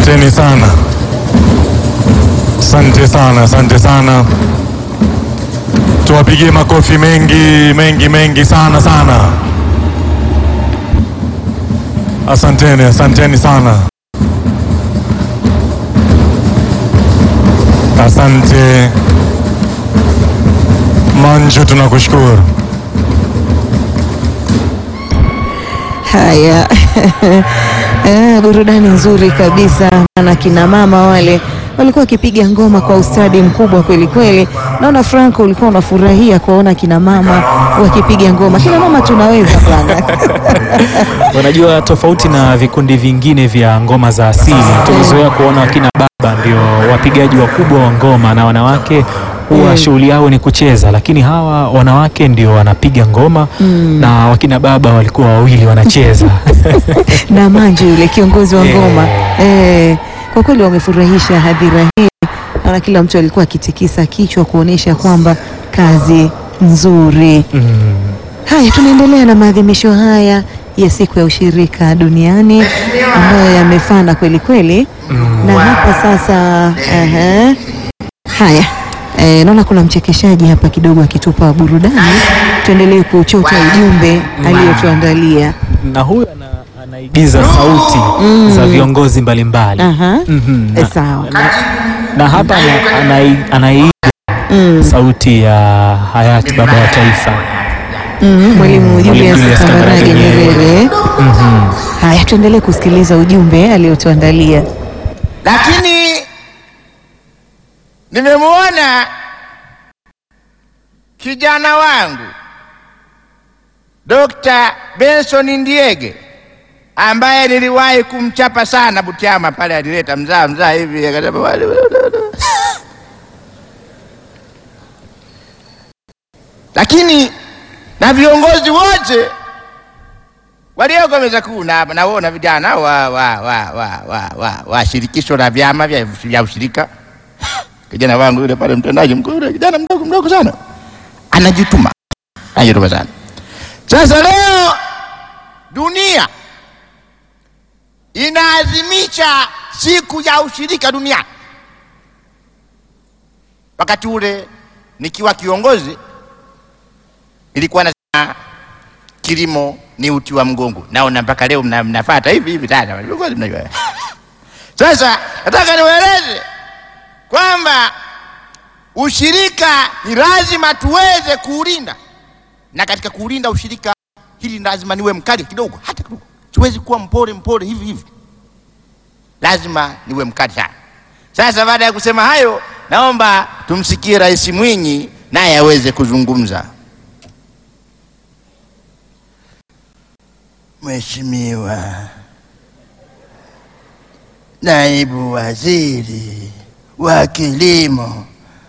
Asanteni sana, asante sana, asante sana. Tuwapigie makofi mengi mengi mengi sana sana. Asanteni, asanteni sana. Asante Manju, tunakushukuru. Haya, eh, burudani nzuri kabisa, maana kina mama wale walikuwa wakipiga ngoma kwa ustadi mkubwa kweli kweli. Naona Franco ulikuwa unafurahia kuwaona kina mama wakipiga ngoma. Kina mama tunaweza bwana. Unajua, tofauti na vikundi vingine vya ngoma za asili, tumezoea kuona wakina baba ndio wapigaji wakubwa wa ngoma na wanawake huwa shughuli yao ni kucheza, lakini hawa wanawake ndio wanapiga ngoma na wakina baba walikuwa wawili wanacheza. na Manju yule kiongozi wa Eh. ngoma eh, kwa kweli wamefurahisha hadhira hii. Naona kila mtu alikuwa akitikisa kichwa kuonesha kwamba kazi nzuri. Mm. Haya, tunaendelea na maadhimisho haya ya siku ya ushirika duniani ambayo yamefana kweli kweli, na hapa sasa aha. Haya, eh, naona kuna mchekeshaji hapa kidogo akitupa burudani. Tuendelee kuchota ujumbe aliyotuandalia. na huyu ana, anaigiza sauti za viongozi mbalimbali Aha. Mhm, Eh, na, sawa. na, na hapa ana- anai- anaiga sauti ya hayati baba wa taifa. Mm, Mwalimu Julius Julius Kambarage Kambarage Nyerere. Mhm. Haya, tuendelee kusikiliza ujumbe aliyotuandalia. lakini nimemwona kijana wangu Dr. Benson Ndiege ambaye niliwahi kumchapa sana Butiama pale, alileta mzaa mzaa hivi akasema wale- lakini na viongozi wote walioko meza kuu na naona vijana wa, wa, wa, wa, wa, wa, wa shirikisho la vyama vya, vya ushirika. Kijana wangu yule pale mtendaji mkuu yule kijana mdogo mdogo sana anajituma, anajituma sana. Sasa leo dunia inaadhimisha siku ya ushirika duniani. Wakati ule nikiwa kiongozi nilikuwa nasema kilimo ni uti wa mgongo. Naona mpaka leo mna, mnafata hivi hivi sana. Kweli mnajua. Sasa nataka niwaeleze kwamba ushirika ni lazima tuweze kuulinda, na katika kuulinda ushirika hili lazima niwe mkali kidogo, hata kidogo. Siwezi kuwa mpole mpole hivi hivi, lazima niwe mkali sana. Sasa baada ya kusema hayo, naomba tumsikie Rais Mwinyi naye aweze kuzungumza. Mheshimiwa Naibu Waziri wa Kilimo,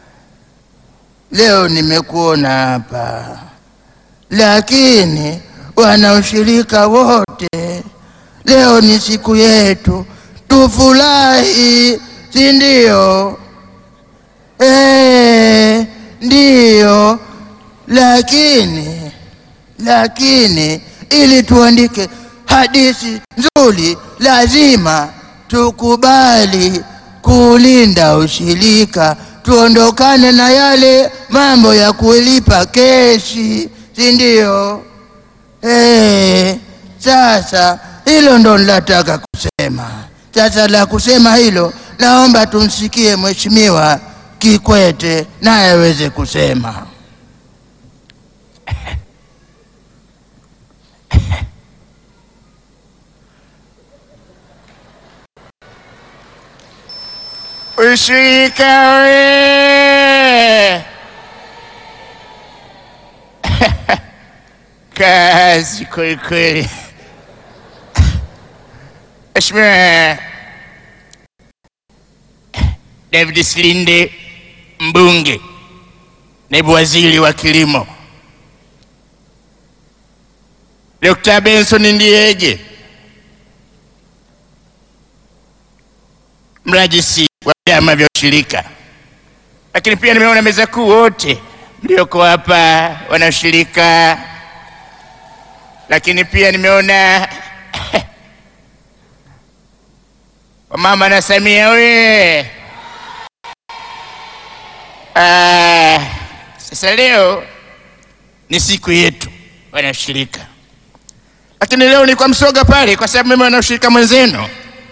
leo nimekuona hapa, lakini wanaushirika wote, leo ni siku yetu, tufurahi, si ndio? Eh, ndiyo, lakini lakini ili tuandike hadithi nzuri lazima tukubali kulinda ushirika, tuondokane na yale mambo ya kulipa keshi, si ndio? Eh, sasa hilo ndo nilataka kusema. Sasa la kusema hilo, naomba tumsikie Mheshimiwa Kikwete naye aweze kusema. Ushirika we kazi kweli kweli. Mheshimiwa David Silinde, mbunge, naibu waziri wa kilimo, Dr. Benson Ndiege, mrajisi wa vyama vya ushirika, lakini pia nimeona meza kuu wote mlioko hapa wanaushirika, lakini pia nimeona Mama na Samia oye! Ah, sasa leo ni siku yetu wanashirika, lakini leo ni kwa Msoga pale, kwa sababu mimi wanashirika mwenzenu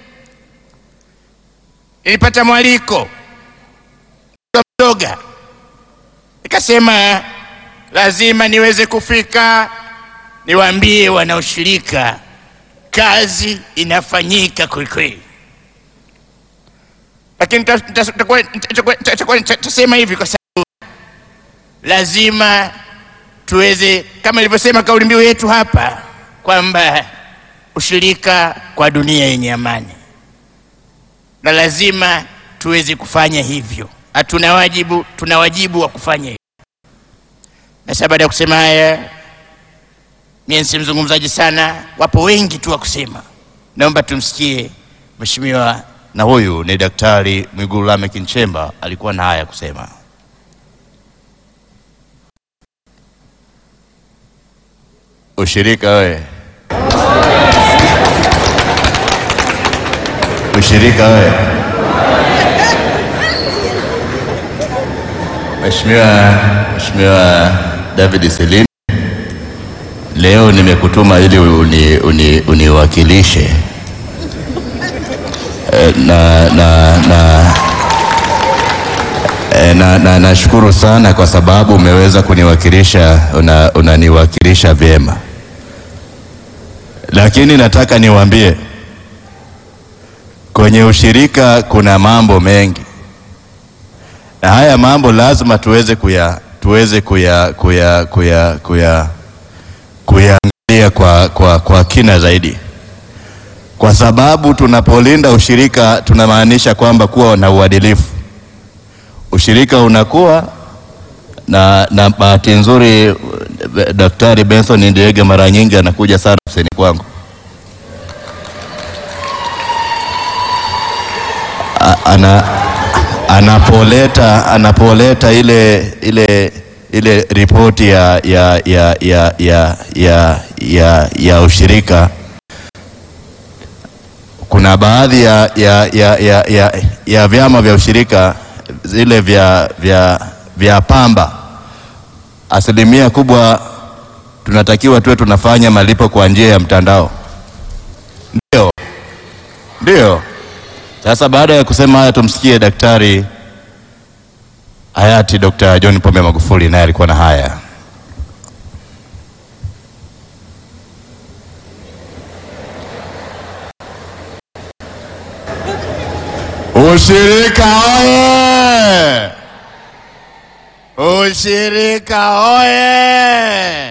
nilipata mwaliko kwa Msoga, nikasema lazima niweze kufika niwaambie wanaoshirika kazi inafanyika kwelikweli, lakini tasema hivi kwa sababu lazima tuweze, kama ilivyosema kauli mbiu yetu hapa kwamba ushirika kwa dunia yenye amani, na lazima tuweze kufanya hivyo. Hatuna wajibu, tuna wajibu wa kufanya hivyo. Na sasa baada ya kusema haya mimi si mzungumzaji sana, wapo wengi tu wa kusema. Naomba tumsikie mheshimiwa. Na huyu ni Daktari Mwigulu Lameck Nchemba, alikuwa na haya kusema. Ushirika we, ushirika we. Mheshimiwa Mheshimiwa David Selim, leo nimekutuma ili uni, uni, uniwakilishe Eh, na na na eh, na na nashukuru sana kwa sababu umeweza kuniwakilisha, una- unaniwakilisha vyema, lakini nataka niwaambie kwenye ushirika kuna mambo mengi, na haya mambo lazima tuweze kuya tuweze kuya kuya kuya kuya kuyaangalia kwa, kwa, kwa kina zaidi kwa sababu tunapolinda ushirika tunamaanisha kwamba kuwa na uadilifu. Ushirika unakuwa na, na bahati nzuri eh, Daktari Benson Ndiege mara nyingi anakuja sana ofisini kwangu A- ana, anapoleta anapoleta ile ile ile ripoti ya, ya, ya, ya, ya, ya, ya, ya ushirika kuna baadhi ya, ya, ya, ya, ya, ya vyama vya ushirika zile vya, vya, vya pamba, asilimia kubwa tunatakiwa tuwe tunafanya malipo kwa njia ya mtandao. Ndio, ndio. Sasa baada ya kusema haya, tumsikie daktari hayati Dr. John Pombe Magufuli, naye alikuwa na haya. Ushirika oye! Ushirika oye!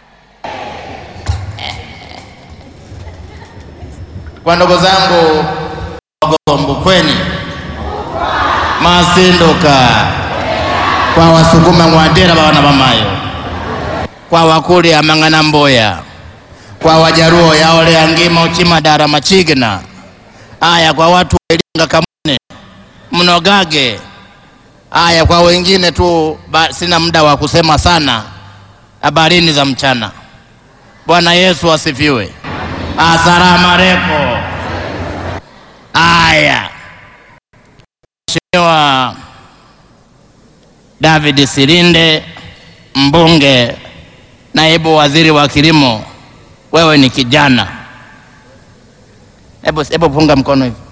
Kwa ndugu zangu Wagombukweni, Masinduka, kwa Wasukuma Ng'wandera bana bamayo, kwa Wakuli Amang'ana Mboya, kwa Wajaruo yaole Angima Uchimadara Machigina, aya kwa watu wa Iringa Kamune Mnogage, aya kwa wengine tu ba, sina muda wa kusema sana. Habarini za mchana. Bwana Yesu asifiwe. Asalamu alaykum. Aya, Mheshimiwa David Silinde, mbunge, naibu waziri wa kilimo, wewe ni kijana. Hebu hebu punga mkono hivi.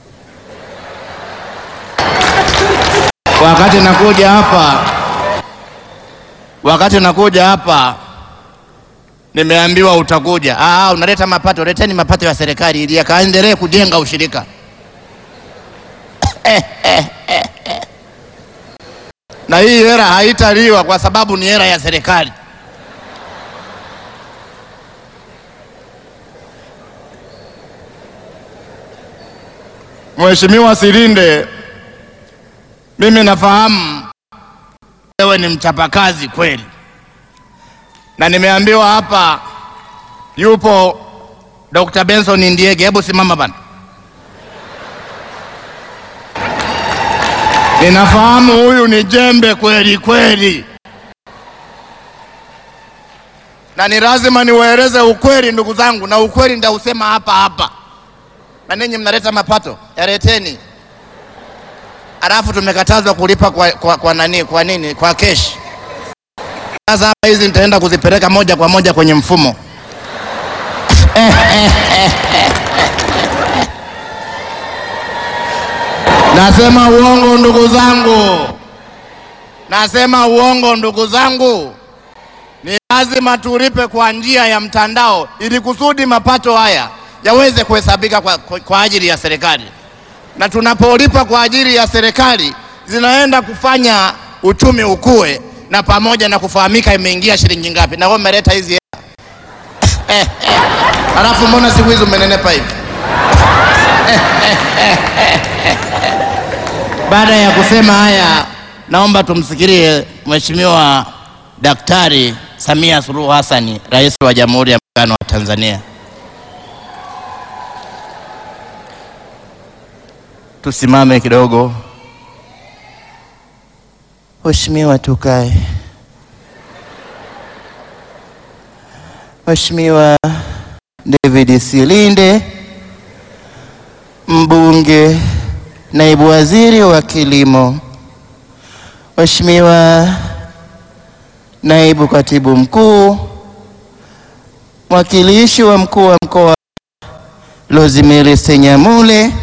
Wakati nakuja hapa, wakati nakuja hapa nimeambiwa utakuja. Ah, unaleta mapato, leteni mapato ya serikali ili yakaendelee kujenga ushirika. Na hii hela haitaliwa kwa sababu ni hela ya serikali. Mheshimiwa Silinde, mimi nafahamu wewe ni mchapakazi kweli, na nimeambiwa hapa yupo Dr. Benson Ndiege. Hebu simama bana. Ninafahamu huyu ni jembe kweli kweli, na ni lazima niwaeleze ukweli ndugu zangu, na ukweli nitausema hapa hapa na ninyi mnaleta mapato, yaleteni. Alafu tumekatazwa kulipa kwa, kwa, kwa nani, kwa nini? Kwa keshi. Sasa hapa hizi nitaenda kuzipeleka moja kwa moja kwenye mfumo. Nasema uongo ndugu zangu, nasema uongo ndugu zangu. Ni lazima tulipe kwa njia ya mtandao ili kusudi mapato haya yaweze kuhesabika kwa, kwa, kwa ajili ya serikali, na tunapolipa kwa ajili ya serikali zinaenda kufanya uchumi ukue, na pamoja na kufahamika imeingia shilingi ngapi, na wewe umeleta hizi hela. Alafu mbona siku hizi umenenepa hivi? Baada ya kusema haya, naomba tumsikilie Mheshimiwa Daktari Samia Suluhu Hassan, Rais wa Jamhuri ya Muungano wa Tanzania. Tusimame kidogo. Mheshimiwa, tukae. Mheshimiwa David Silinde, mbunge, naibu waziri wa kilimo. Mheshimiwa naibu katibu mkuu, mwakilishi wa mkuu wa mkoa Rosemary Senyamule,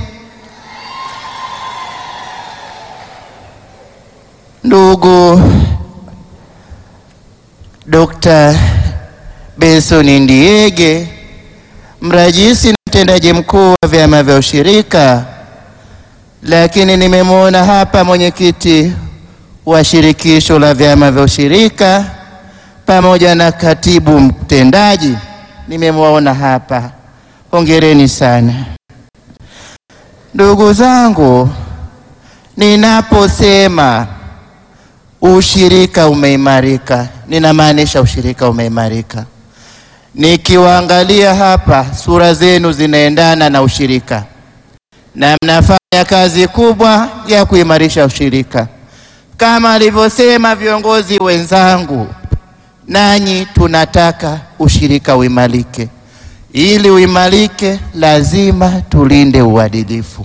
ndugu Dr. Benson Ndiege, mrajisi na mtendaji mkuu wa vyama vya ushirika, lakini nimemwona hapa mwenyekiti wa shirikisho la vyama vya ushirika pamoja na katibu mtendaji nimemwaona hapa. Hongereni sana ndugu zangu. Ninaposema ushirika umeimarika, ninamaanisha ushirika umeimarika. Nikiwaangalia hapa, sura zenu zinaendana na ushirika na mnafanya kazi kubwa ya kuimarisha ushirika kama alivyosema viongozi wenzangu, nanyi tunataka ushirika uimarike. Ili uimarike, lazima tulinde uadilifu,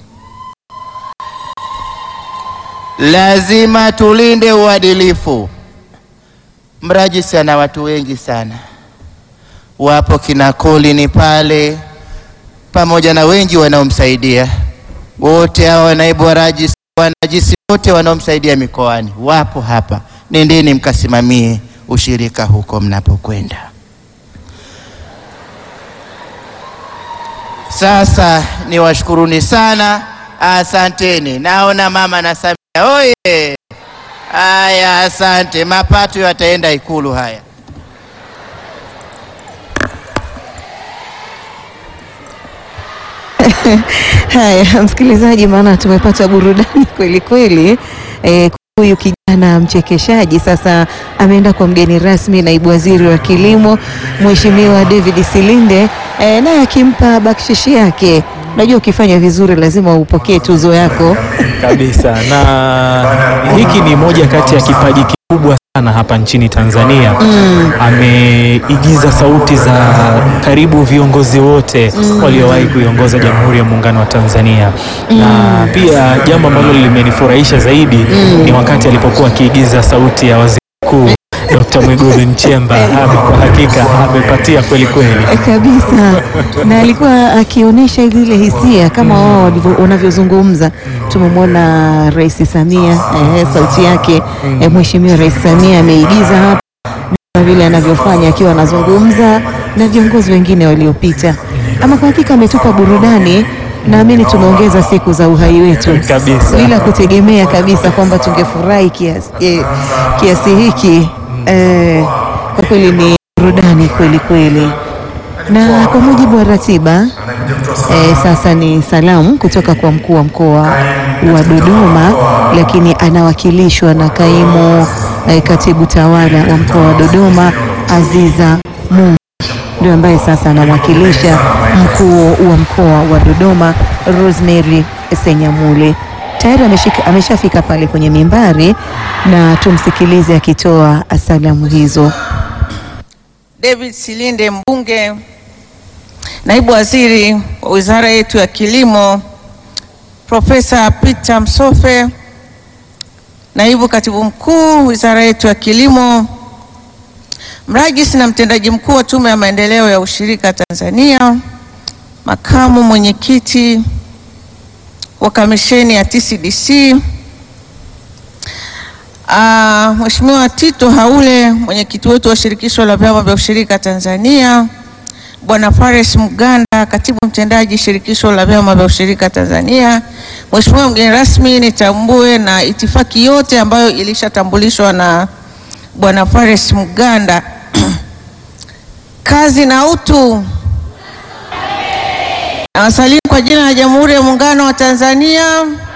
lazima tulinde uadilifu. Mrajisi ana watu wengi sana, wapo kina Kolini pale pamoja na wengi wanaomsaidia, wote hawa naibu warajisi wanajisi wote wanaomsaidia mikoani wapo hapa. Nendeni mkasimamie ushirika huko mnapokwenda. Sasa niwashukuruni sana, asanteni. Naona mama na Samia oye! Haya, asante. Mapato yataenda Ikulu haya. Haya, msikilizaji, maana tumepata burudani kweli kweli. Eh, huyu kijana mchekeshaji sasa ameenda kwa mgeni rasmi, naibu waziri wa kilimo Mheshimiwa David Silinde, eh, naye akimpa bakshishi yake. Unajua, ukifanya vizuri lazima upokee tuzo yako. kabisa na hiki ni moja kati ya kipaji kikubwa sana hapa nchini Tanzania. Ameigiza sauti za karibu viongozi wote waliowahi kuiongoza Jamhuri ya Muungano wa Tanzania, na pia jambo ambalo limenifurahisha zaidi ni wakati alipokuwa akiigiza sauti ya waziri mkuu Dr. Mwigulu Nchemba. Ame- Kwa hakika amepatia kweli kweli. Eh, kabisa na alikuwa akionyesha zile hisia kama wao walivyo- wanavyozungumza. Tumemwona Rais Samia eh, sauti yake eh, Mheshimiwa Rais Samia ameigiza hapa na vile anavyofanya akiwa anazungumza na viongozi wengine waliopita. Ama kwa hakika ametupa burudani, naamini tumeongeza siku za uhai wetu Kabisa. bila kutegemea kabisa kwamba tungefurahi kiasi, eh, kiasi hiki eh, kwa kweli ni burudani kweli kweli na kwa mujibu wa ratiba eh, sasa ni salamu kutoka kwa mkuu wa mkoa wa Dodoma, lakini anawakilishwa na kaimu eh, katibu tawala wa mkoa wa Dodoma Aziza Mungu, ndio ambaye sasa anamwakilisha mkuu wa mkoa wa Dodoma Rosemary Senyamule. Tayari ameshika- ameshafika pale kwenye mimbari na tumsikilize akitoa salamu hizo. David Silinde mbunge Naibu Waziri wa Wizara yetu ya Kilimo Profesa Peter Msofe, Naibu Katibu Mkuu Wizara yetu ya Kilimo, Mrajisi na Mtendaji Mkuu wa Tume ya Maendeleo ya Ushirika Tanzania, Makamu Mwenyekiti wa Kamisheni ya TCDC, uh, Mheshimiwa Tito Haule, mwenyekiti wetu wa Shirikisho la Vyama vya Ushirika Tanzania, Bwana Fares Mganda, katibu mtendaji Shirikisho la Vyama vya Ushirika Tanzania, Mheshimiwa mgeni rasmi, nitambue na itifaki yote ambayo ilishatambulishwa na Bwana Fares Mganda. Kazi na utu. Nawasalimu kwa jina la Jamhuri ya Muungano wa Tanzania.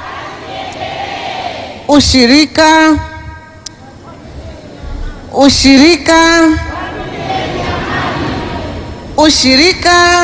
Ushirika, ushirika, ushirika.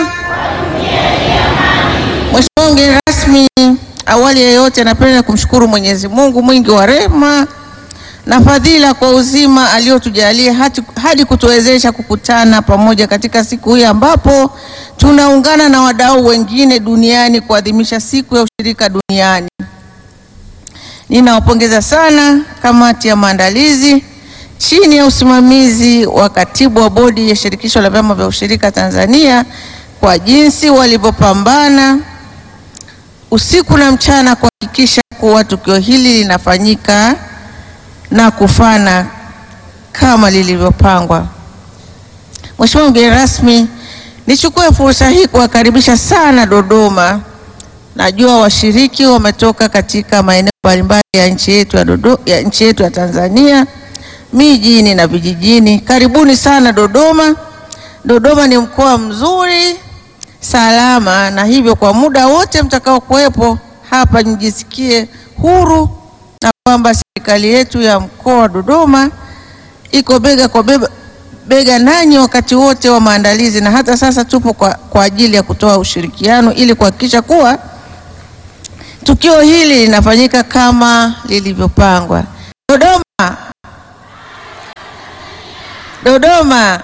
Mheshimiwa mgeni rasmi, awali ya yote napenda kumshukuru Mwenyezi Mungu mwingi wa rehema na fadhila kwa uzima aliotujalia hadi, hadi kutuwezesha kukutana pamoja katika siku hii ambapo tunaungana na wadau wengine duniani kuadhimisha siku ya ushirika duniani. Ninawapongeza sana kamati ya maandalizi chini ya usimamizi wa katibu wa bodi ya shirikisho la vyama vya ushirika Tanzania kwa jinsi walivyopambana usiku na mchana kuhakikisha kuwa tukio hili linafanyika na kufana kama lilivyopangwa. Mheshimiwa mgeni rasmi, nichukue fursa hii kuwakaribisha sana Dodoma. Najua washiriki wametoka katika maeneo mbalimbali ya nchi yetu ya Dodo, ya nchi yetu ya Tanzania, mijini na vijijini. Karibuni sana Dodoma. Dodoma ni mkoa mzuri, salama, na hivyo kwa muda wote mtakao kuwepo hapa mjisikie huru na kwamba serikali yetu ya mkoa wa Dodoma iko bega kwa bega, bega nanyi wakati wote wa maandalizi, na hata sasa tupo kwa, kwa ajili ya kutoa ushirikiano ili kuhakikisha kuwa tukio hili linafanyika kama lilivyopangwa. Dodoma, Dodoma,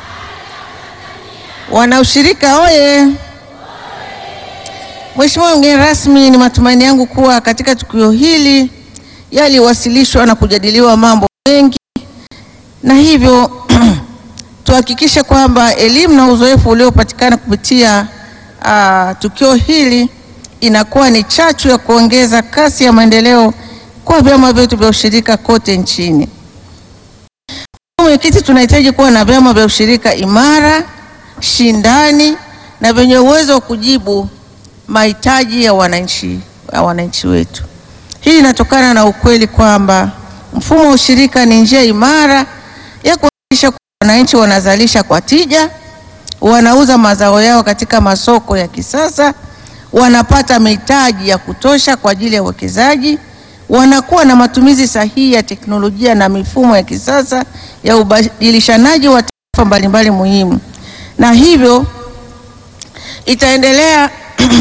wanaushirika oye! Mheshimiwa mgeni rasmi, ni matumaini yangu kuwa katika tukio hili yaliwasilishwa na kujadiliwa mambo mengi, na hivyo tuhakikishe kwamba elimu na uzoefu uliopatikana kupitia uh, tukio hili inakuwa ni chachu ya kuongeza kasi ya maendeleo kwa vyama vyetu vya ushirika kote nchini. Mwenyekiti, tunahitaji kuwa na vyama vya ushirika imara, shindani na vyenye uwezo wa kujibu mahitaji ya wananchi, ya wananchi wetu. Hii inatokana na ukweli kwamba mfumo wa ushirika ni njia imara ya kuhakikisha kuwa wananchi wanazalisha kwa tija, wanauza mazao yao katika masoko ya kisasa, wanapata mitaji ya kutosha kwa ajili ya uwekezaji, wanakuwa na matumizi sahihi ya teknolojia na mifumo ya kisasa ya ubadilishanaji wa taarifa mbalimbali muhimu, na hivyo itaendelea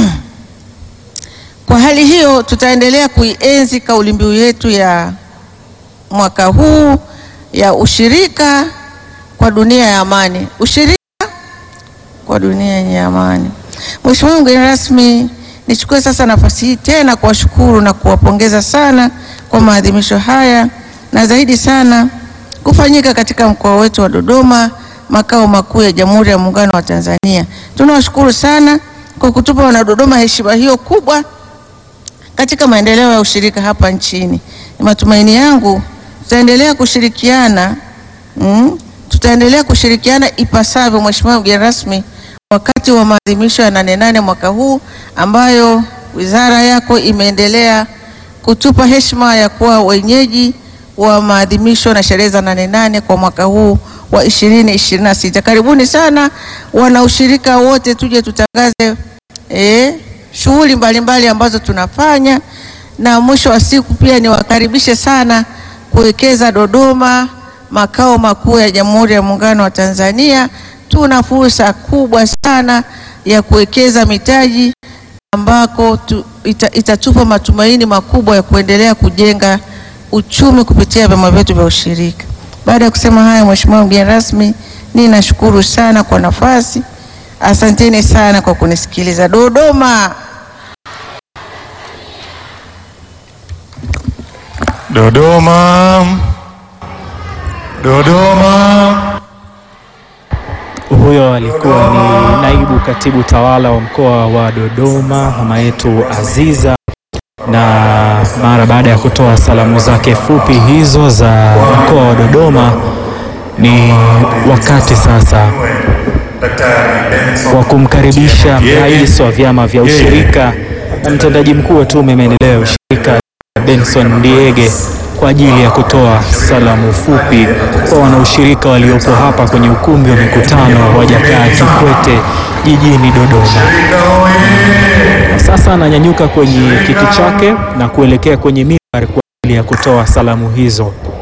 Kwa hali hiyo tutaendelea kuienzi kauli mbiu yetu ya mwaka huu ya ushirika kwa dunia ya amani, ushirika kwa dunia yenye amani. Mheshimiwa mgeni rasmi, nichukue sasa nafasi hii tena kuwashukuru na kuwapongeza sana kwa maadhimisho haya na zaidi sana kufanyika katika mkoa wetu wa Dodoma, makao makuu ya Jamhuri ya Muungano wa Tanzania. Tunawashukuru sana kwa kutupa wanadodoma heshima hiyo kubwa katika maendeleo ya ushirika hapa nchini. Ni matumaini yangu tutaendelea kushirikiana mm, tutaendelea kushirikiana ipasavyo, Mheshimiwa mgeni rasmi, wakati wa maadhimisho ya nane nane mwaka huu ambayo wizara yako imeendelea kutupa heshima ya kuwa wenyeji wa maadhimisho na sherehe za nane nane kwa mwaka huu wa ishirini ishirini na sita. Karibuni sana wanaushirika wote, tuje tutangaze eh, shughuli mbalimbali ambazo tunafanya, na mwisho wa siku pia niwakaribishe sana kuwekeza Dodoma, makao makuu ya Jamhuri ya Muungano wa Tanzania. Tuna fursa kubwa sana ya kuwekeza mitaji ambako tu, ita, itatupa matumaini makubwa ya kuendelea kujenga uchumi kupitia vyama vyetu vya ushirika. Baada ya kusema haya, Mheshimiwa mgeni rasmi, ninashukuru sana kwa nafasi Asanteni sana kwa kunisikiliza. Dodoma. Dodoma, Dodoma. Huyo alikuwa ni naibu katibu tawala wa mkoa wa Dodoma, mama yetu Aziza, na mara baada ya kutoa salamu zake fupi hizo za mkoa wa Dodoma, ni wakati sasa wa kumkaribisha rais wa vyama vya ushirika na mtendaji mkuu wa tume ya maendeleo ya ushirika Benson Ndiege kwa ajili ya kutoa salamu fupi kwa wanaushirika waliopo hapa kwenye ukumbi wa mikutano wa Jakaya Kikwete jijini Dodoma. Na sasa ananyanyuka kwenye kiti chake na kuelekea kwenye mimbar kwa ajili ya kutoa salamu hizo.